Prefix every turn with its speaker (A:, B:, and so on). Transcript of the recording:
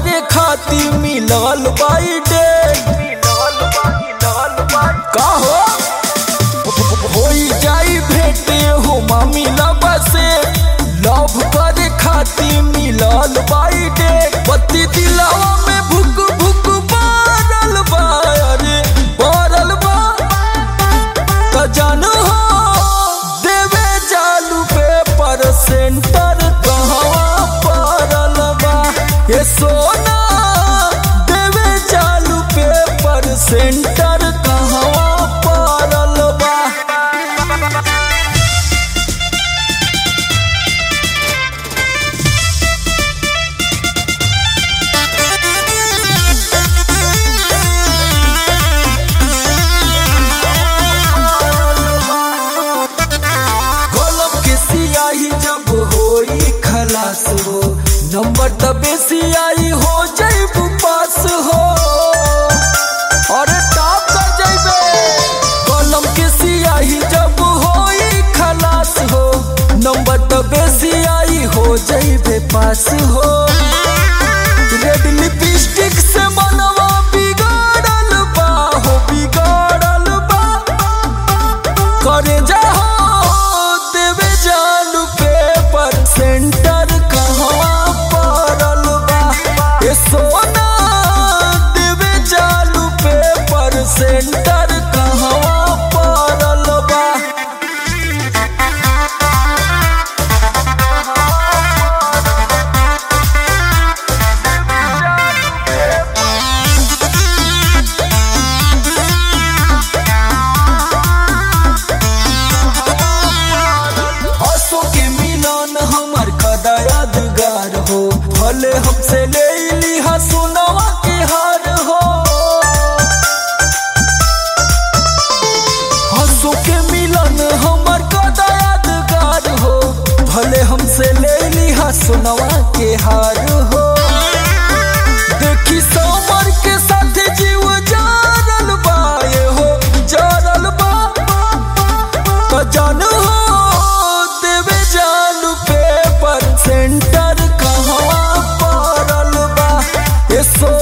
A: करे खातिर मिलल बाई डेट का हो होई जाई भेटे हो मामी लबा से लव करे खातिर मिलल बाई डेट पति दिलावा में भुक भुक बारल बा अरे बारल बा त जान हो देवे जालू पे पर सेंटर कहवा पड़ल बा ये सोना देवे जालू पे पर सेंटर कहवा पड़ल बा कलम के सियाही जब होई खलास हो नंबर तबे सियाही हो जैबू पास हो अरे टॉप कर जैबे कलम के सियाही जब होई खलास हो नंबर तबे सियाही हो जैबे पास हो रेड लिपस्टिक से मनवा बिगाड़ल बा हो बिगाड़ल बा करे जाहो देवे जालू पेपर सेंटर कहवा पड़ल बा ए सोना देवे जालू पेपर सेंटर कहवा पड़ल बा हंसो के मिलन हमर कदा यादगार हो भले हमसे ले लिहा सोनवा के हार हो हंसो के मिलन हमर कदा यादगार हो भले हमसे ले लिहा सोनवा के हार हो देखी समर के साथ जीव जारल बा ये हो जारल बा तो जान हो देवे जालू पेपर सेंटर कहवा पड़ल बा ए सो